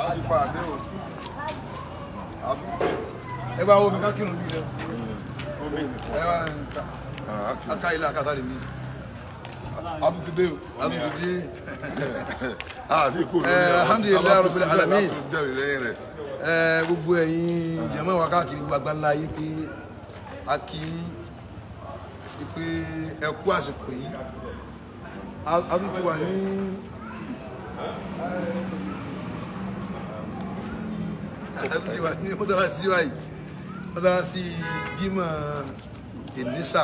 ti pa àdé o. Àbí ẹ bá wo mi ká kírun bí rẹ omi. ẹ wá aka ilé akásá lè mi Àbí ti dé o. àtúntò dé Àti kò lórí Eh, alhamdulilayi rabbil alamin. Dẹ̀rẹ̀ lẹ́yìn rẹ̀. ẹ gbogbo ẹ̀yin jẹmọ wa káàkiri gbogbo àgbáńlá yìí pé a kì í pé ẹ kú àsìkò yìí a a tún ti wà ní a tún ti wà ní mọ́tàlásí wa yìí mọ́tàlásí jimá ìnísà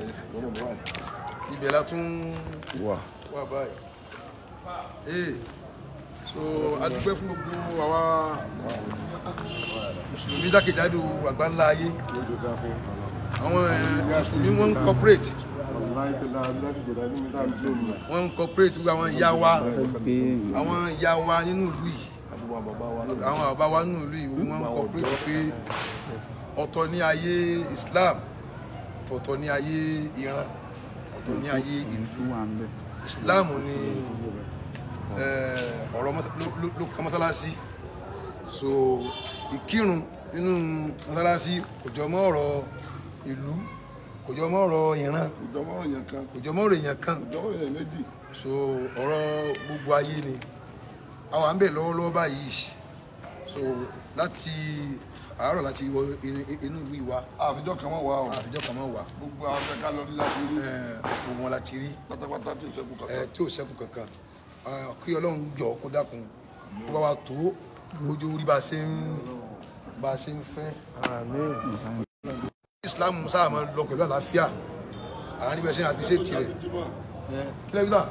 ibẹ̀ la tún Wà. wà báyìí ee so a dúpẹ́ fún gbogbo àwa mùsùlùmí jákèjádò àgbáńlá ayé àwọn eh, mùsùlùmí wọ́n ń corporate wọ́n ń corporate gbogbo àwọn ìyá wa àwọn ìyá wa nínú ìlú yìí àwọn bàbá wa nínú ìlú yìí gbogbo wọ́n ń corporate pé ọ̀tọ̀ ní ayé Islam ọ̀tọ̀ ní ayé Iran ọ̀tọ̀ ní ayé ìlú Islam ni eh, ọ̀rọ̀ mọ́sá- ló- ló- ló kan mọ́sálásí so ìkírun nínú mọ́sálásí kò jọ mọ́ ọ̀rọ̀ ìlú kò jọ mọ́ ọ̀rọ̀ ìran Ìjọba òyìn kan. kò jọ mọ́ ọ̀rọ̀ èèyàn kan Ìjọba òyìn méjì. so ọ̀rọ̀ gbogbo ayé ni àwọn à ń bẹ̀ lọ́wọ́lọ́wọ́ báyìí so láti àárọ̀ láti wọ inú inú ìlú ìwà Àfijọ́ kan wọ́n wà o. àfijọ́ kan mọ́ wà Gbogbo àwọn akẹ́kọ̀ọ́ lọ rí láti rí. Eh, gbogbo wọn láti rí Pátápátá tí ò sẹ́kù ẹ kankan. tí ò sẹ́kù kankan Ah, kí ọlọ́run jọ kó dákun kó bá wa tó kójú orí bá a ṣe ń bá a ṣe ń fẹ́. Islam sáà máa lọ pẹ̀lú àlàáfíà àwọn níbẹ̀ ṣe àfi ṣe tirẹ̀ kílẹ̀bíta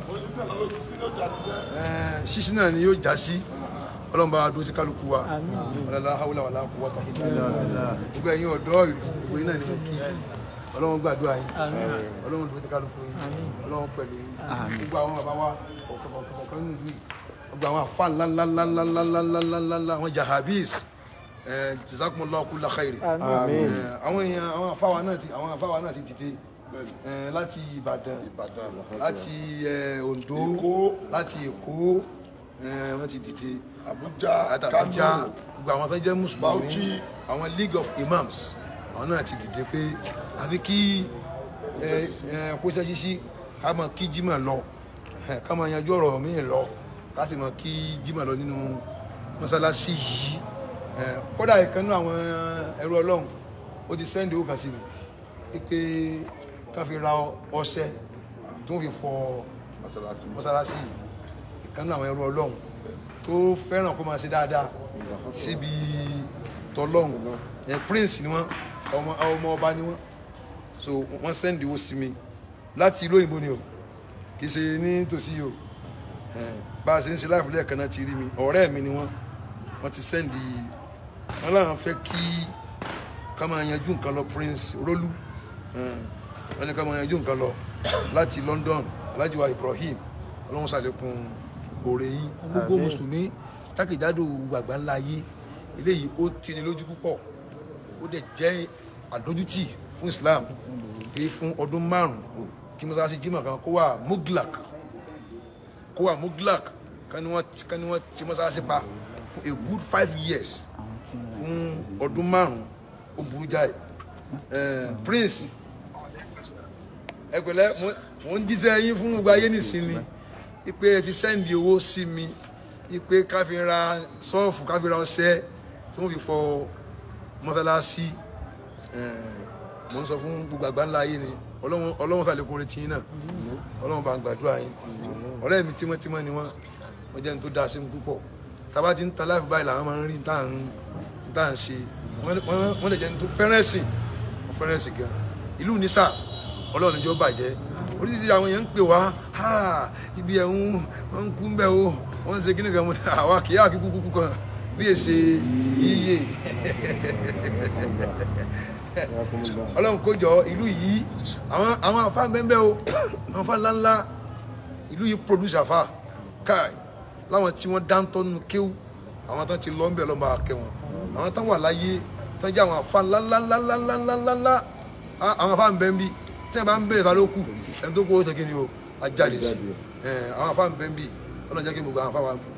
ṣíṣí náà ni yóò já sí ọlọ́run bá wa dúró tí kálukú wa ọlọ́lá haúlá wàlá kú wọ́tà gbogbo ẹ̀yin ọ̀dọ́ ìlú gbogbo yín náà ni mo kí ọlọ́run gbàdúrà yín ọlọ́run dúró tí kálukú yín ọlọ́run pẹ̀lú yín gbogbo àwọn bàbá wa ọ̀kọ̀ọ̀kọ̀ nínú ìlú yìí gbogbo àwọn àfa ńláńláńláńláńláńláńláńlá àwọn jahabis jazakumullahu kulla khairi Eh, àwọn èèyàn àwọn àfa wa náà ti àwọn àfa wa náà ti dìde eh, láti Ìbàdàn Ìbàdàn. láti eh, Oǹdó Èkó. láti Èkó eh, wọ́n ti dìde Àbújá. àtàkàjá Kánò. gbogbo àwọn tó jẹ́ mùsùlùmí Bauchi. àwọn league of imams àwọn náà ti dìde pé àfi kí ẹ ẹ kóṣẹ́ ṣíṣí ká mọ kí jimá lọ ẹ, ká mọ yanjú ọ̀rọ̀ míì lọ ká sì mọ kí jimá lọ nínú mọ́sálásí yìí ẹ, kódà ìkan náà àwọn ẹrú ọlọ́run ó ti sẹ́ndì ó kàn sí mi pé ká fi ra ọṣẹ tó ń fi fọ Mọ́sálásí. mọ́sálásí ìkan náà àwọn ẹrú ọlọ́run tó fẹ́ràn kó máa ṣe dáadáa síbi tọlọ́run ẹ prince ni wọ́n ọmọ ọmọ ọba ni wọ́n so wọ́n sẹ́ndì owó sí mi láti ìlú òyìnbó ni o kì í ṣe ní tòsí o ẹ, bá a ṣe ń ṣe láìpẹ́ lẹ́ẹ̀kan náà ti rí mi ọ̀rẹ́ mi ni wọ́n wọ́n ti sẹ́ndì wọ́n láwọn fẹ́ kí ká máa yanjú nǹkan lọ prince rolu ẹ, wọ́n ní ká máa yanjú nǹkan lọ láti London Alhaji wa Ibrahim ọlọ́run ṣàlékún òrè yìí gbogbo mùsùlùmí jákèjádò gbàgbà ńlá ayé eléyìí ó tini lójú púpọ̀ ó dẹ̀ jẹ́ àdójútì fún Islam pé fún ọdún márùn-ún kí mọ́sálásí jimá kan kó wà muglak kó wà muglak kan ni wọ́n kan ni wọ́n ti mọ́sálásí pa fún a good five years fún ọdún márùn-ún ó burú jáì Eh, Prince ẹ pẹ̀lẹ́ mo- mo ń jíṣẹ́ yín fún gbogbo ayé nísìnyí ipe ẹ ti sẹ́ndì owó sí mi ipe ká fi ra sọ́ọ̀fù ká fi ra ọṣẹ tí wọ́n fi fọ mọ́sálásí Eh, mo ń sọ fún gbogbo àgbà ńlá ayé ni Ọlọ́run Ọlọ́run ṣàlékún retí yín náà Ọlọ́run bá ń gbàdúrà yín ọ̀rẹ́ mi tímọ́tímọ́ ni wọ́n wọ́n jẹ́ ní tó dáa sí mi púpọ̀ tábà ti ń ta láìpẹ́ báyìí làwọn máa ń rí ní tá à ń ní tá à ń ṣe wọ́n- wọ́n wọ́n lè jẹ́ ní tó fẹ́ràn ẹ̀sìn wọ́n fẹ́ràn ẹ̀sìn gan ìlú nísà Ọlọ́run níjọ́ bàjẹ́ oríṣiríṣi àwọn èèyàn ń pè wá "Ha, ibi ẹ̀ ń wọ́n ń kú ń bẹ̀ o wọ́n ń ṣe kíni kan mo ní àwa kì í àkíkú kúkú kan bí èsè yíyé ọlọ́run kó jọ ìlú yìí àwọn àwọn àfa bẹ́ẹ̀ o àwọn àfa ńláńlá ìlú yìí produce àfa káì láwọn tí wọ́n dáńtọ́ nínú kéwù àwọn tán ti lọ ń bẹ̀ lọ́mọ akẹ́ wọn àwọn tán wà láyé tán jẹ́ àwọn àfa ńláńláńláńláńláńlá àwọn àfa ń bẹ́ ń bí tí wọ́n bá ń bẹ̀rẹ̀ ta ló kù ẹni tó kó o tẹ̀kí ni o ajáde sí ẹ̀ àwọn àfa ń bẹ́ ń bí ọlọ́run jẹ́ kí gbogbo àwọn àfa wa kún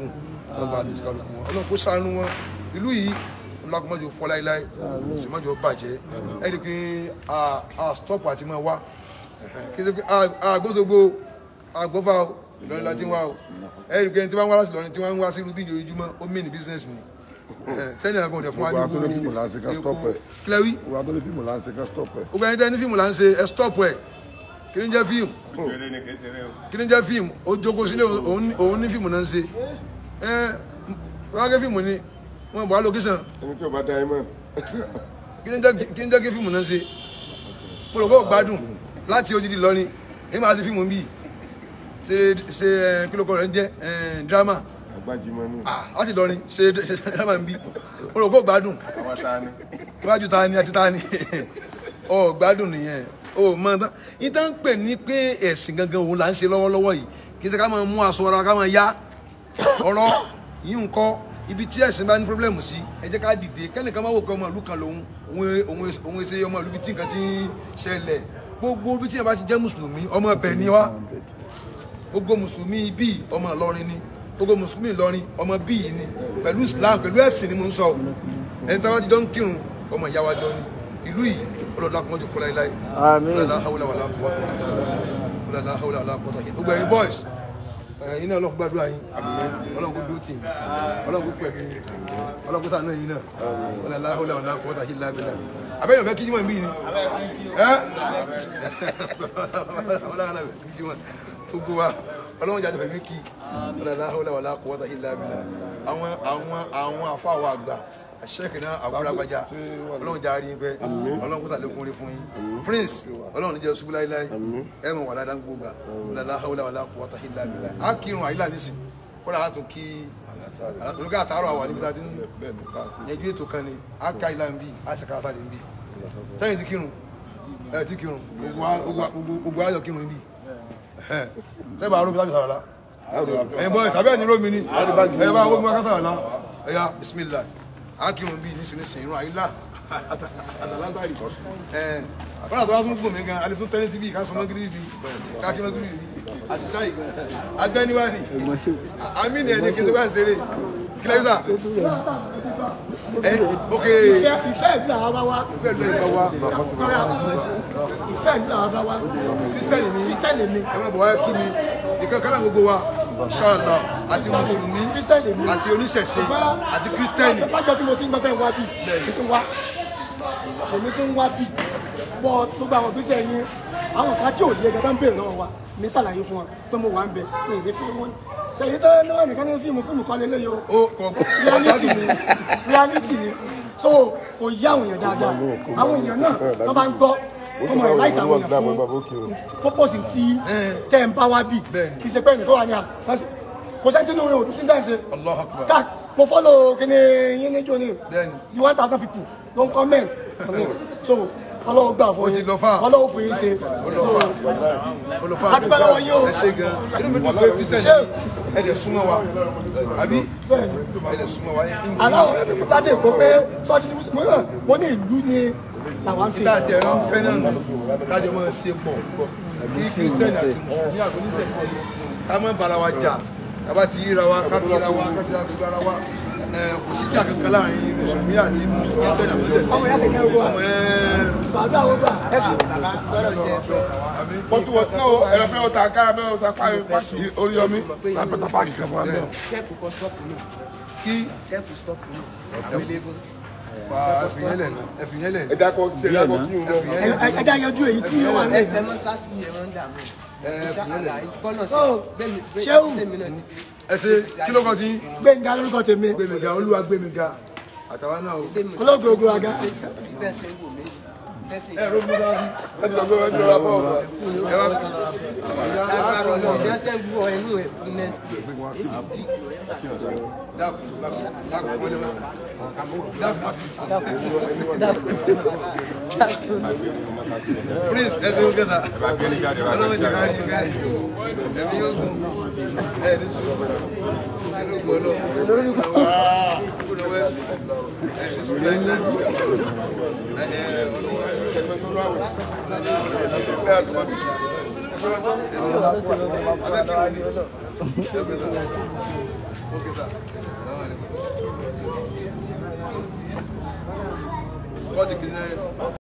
ọlọ́run bá àdójú kálukú wọn ọlọ́run kó ṣàánú wọn ìlú yìí ọlọ́kùnmọ́jọ fọ́ láíláí sì mọ́jọ bàjẹ́ ẹ rí i pé a a stop àti máa wá kí ẹ ṣe pé a gbóṣogbo àgbọ́fà o Ìlọrin láti wá o ẹ rí i pé tí wọ́n wá láti Ìlọrin tí wọ́n ń wá sí rubin ojoojúmọ́ ó mí ní business ni tẹ́ni àgbọn ọ̀dẹ̀ fún wa ní Gbogbo akọ́lé fíìmù là ń ṣe ká stop ẹ̀. kílẹ̀ wí Wọ́n adọ́lé fíìmù là ń ṣe ká stop ẹ̀. gbogbo ẹni tẹ́ ní fíìmù là ń ṣe ẹ stop ẹ̀ kí ni jẹ́ fíìmù kí ni jẹ́ fíìmù ó jókòó sílé òun ní- òun ní fíìmù náà ń ṣe ẹ wọ́n á gé fíìmù ni wọ́n bọ̀ á lókísàn Ẹni tí ò bá dá ẹ mọ̀. kí ni jẹ́ kí ni jẹ́ kí fíìmù náà ń ṣe mo rò pé ó gbádùn láti ojúdi lọ́ni èyí máa ti fíìmù bíi ṣe ṣe ẹ, kí ló kọ rẹ̀ ń jẹ́ ẹ, dírámà Àgbájimọ́ ní. ah láti lọ́ni ṣe ṣe dírámà ń bí mo rò pé ó gbádùn Àwọn ta ni? iwájú ta ni àti ta ni ọ gbádùn nìyẹn o mọ tán yín tán ń pè ní pé ẹ̀sìn gangan òun là ń ṣe lọ́wọ́lọ́wọ́ yìí kí ká máa mú aṣọ ara ká máa yá ọ̀rọ̀ yìí ń kọ́ ibi tí ẹ̀sìn bá ní pírọ́blẹ̀mù sí ẹ jẹ́ ká dìde kẹ́nìkan máa wò pé ọmọ ìlú kan lòun òun òun òun ṣe ọmọ ìlú bí tí nǹkan ti ń ṣẹlẹ̀ gbogbo bí tí yẹn bá ti jẹ́ mùsùlùmí ọmọ ibẹ̀ ni wá gbogbo mùsùlùmí bíi ọmọ Ìlọrin ni gbogbo mùsùlùmí Ìlọrin ọmọ bíi ni pẹ̀lú Islam pẹ̀lú ẹ̀sìn ni mo ń sọ o ẹni tí a bá ti jọ ń kírun ọmọ ìyá wa jọ ni ìlú yìí ọlọ́dún akọ́mọ́jọ fúnra ẹ̀ láyé Àmín. ọlọ́dún ahawulẹ̀ wàlá kọ́tà ọlọ́dún ahawulẹ̀ wàlá kọ́tà gbogbo ẹ̀yin boys ẹ̀yin náà ọlọ́run gbàdúrà yín ọlọ́run kò dúró tì yín ọlọ́run kò pẹ̀lú yín ọlọ́run kò sànú ẹ̀yin náà ọlọ́dún ahawulẹ̀ wàlá kọ́tà yín lábẹ́lá abẹ́yẹ̀ fẹ́ kíjú mọ́ ìbí ni ẹ́ gbogbo wa ọlọ́run jáde fẹ̀mí kí ọlọ́dún ahawulẹ̀ wàlá kọ́tà yín lábẹ́lá àwọn àwọn àwọn afáwọ̀ àgbà àṣẹ́kì náà àbúrò àgbàjá ọlọ́run já rí pẹ́ ọlọ́run kó sàlékún rí fún yín prince ọlọ́run níjẹ́ ṣubú láíláí ẹ mọ̀ wà ládàá gbogbo ọlọ́dún ahawulẹ̀ wàlá kọ́tà yín lábẹ́lá á kírun àyílà nísìn kódà á tún kí olùkọ́ àtàrọ̀ àwọn níbi tá a ti ń Bẹ́ẹ̀ ni ká sí. yẹjú ètò kan ni a ka ìlà ń bí a sì kára ń bí sẹ́yìn ti kírun ẹ ti kírun gbogbo wa- gbogbo wa- gbogbo- gbogbo ayọ̀ kírun ń bí sẹ́yìn bá arúgbó sábì sàrọ̀lá ẹ̀yin bọ́ ìsàbẹ̀ ẹ̀ni rómi ni ẹ̀yin bá wọ́n ká sàrọ̀lá ẹ̀yà bismillah a kírun bí nísinsìnyí irun àyílà àtàlágbàrí ẹ̀ wọ́n àtàwọn tó ń gbòmí gan alẹ́ tó tẹ́lẹ̀ síbi ká sọ mọ́gírí bí ká kí mọ́gírí bí àti sáyì gan agbẹ́niwárí àmì ni ẹni kí n tó bá ń ṣeré kílẹ̀ sà ẹ ok ìfẹ́ ìfẹ́ ìlú àwọn bá wá fẹ́ lọ ìgbà wa kọ́ra ìfẹ́ ìlú àwọn bá wá kristiani ni kírísítẹ́lì mi ẹ máa bọ̀ wá kí mi nìkan kan náà gbogbo wa ṣáàlà àti mùsùlùmí kírísítẹ́lì mi àti oníṣẹ̀ṣe àti kristiani lájọ tí mo ti ń gbọ́ bẹ́ẹ̀ wá bí mi ti ń wá èmi ti ń wá bí bọ́ gbogbo àwọn ìgbésẹ̀ yín àwọn kan tí ò lé gẹ́gẹ́ ń béèrè lọ́wọ́ wa mi ṣàlàyé fún wọn pé mo wà ń bẹ ní ìdí fún wọn ṣèyí tó níwọ̀n nìkan ní fíìmù fíìmù kan lélẹ́yìí o ó kọ reality ni reality ni so kò yí àwọn èèyàn dáadáa àwọn èèyàn náà wọ́n bá ń gbọ́ wọ́n mọ̀ láìsí àwọn èèyàn fún purpose tí tẹ́ ń bá wá bì Bẹ́ẹ̀ni. kì í ṣe pé ẹnìkan wà ní à kò sẹ́ni tí inú rẹ̀ ò dùn sí dáhùn ṣe Allah akbar ká mo follow kíni yín níjó ni Bẹ́ẹ̀ni. the one thousand people ló ń comment on it. so ọlọ́wọ́ gbà fún Ó ti lọ far. ọlọ́wọ́ fún yín ṣe olùfà Adúpẹ́ lọ́wọ́ yín o. ẹ ṣe gan inú mi dùn pé kristiani ẹ dẹ̀ súnmọ́ wa àbí bẹ́ẹ̀ni ẹ dẹ̀ súnmọ́ wa aláwọ̀ láti èkó pé sọ́ọ́dí ní mùsùlùmí náà mo ní ìlú ni làwọn ń ṣe nígbà tí ẹ̀rọ ń fẹ́ náà nù kájọ máa ṣe pọ̀ kí kristiani àti mùsùlùmí àti oníṣẹ̀ṣe ká má bára wa jà ká bá ti yíra wa ká kíra wa ká ti àgbègbè ara wa ẹ, kò sí jà kankan láàrin mùsùlùmí àti mùsùlùmí àti oníṣẹ̀ṣe ọmọ yẹn ṣe ní ẹrú wa ọmọ ẹ àdúrà wo gbà ẹ̀sùn Bọ́tú wọ́n náà ẹ̀rọ fẹ́ ọ̀tá kára bẹ́ẹ̀ ọ̀tá pàṣẹ orí yọmí. Lápẹ̀tà páàkì kan fún wa bẹ́ẹ̀. kẹ́ẹ̀kù kan stop nù kí kẹ́ẹ̀kù stop nù àgbélégún wà ẹfìyẹlẹ ẹfìyẹlẹ Ẹ dákọ̀ ṣe dákọ̀ kí n bọ̀. ẹja yanjú èyí tí ó wà ní ẹsẹ̀ mọ́ sásì yẹn wọ́n ń dààmú ẹfìyẹlẹ bọ́lọ̀ sí Oh, bẹ́ẹ̀ni Ṣéhù. bẹ́ẹ̀ni náà ti ẹsẹ kí ló kọ tí gbẹ̀ngà lórúkọ tèmi gbẹmíga olúwa gbẹmíga àtàwọn náà o dé mi olóògbé ogun aga bẹ́ẹ̀ ṣe ń wò mí tẹ́sí ẹ ló mú sáà Ẹ ti lọ gbé ẹjọ́ wa bọ̀ ọ̀gá. ẹ wá lágbára ọlọ́run bí wọ́n ṣe ń wọ ẹnu ẹ̀ fún next year èsì bíi ti wọ́n yẹn dákun dákun dákun fún ẹni dákun má fi prince ẹ ti ń kẹta ọlọ́run jẹ ká yín ká ẹ̀mí yóò gùn ẹ ní sùn ẹ ló gbọ́ lọ kó lọ wẹ́sì ẹ ní sùn láyé láyé ẹ ẹ olúwa Ẹgbẹ́ sọ́dọ̀ àwẹ̀. ẹ Okay, sir. Kọ́ọ̀tù kìíní náà.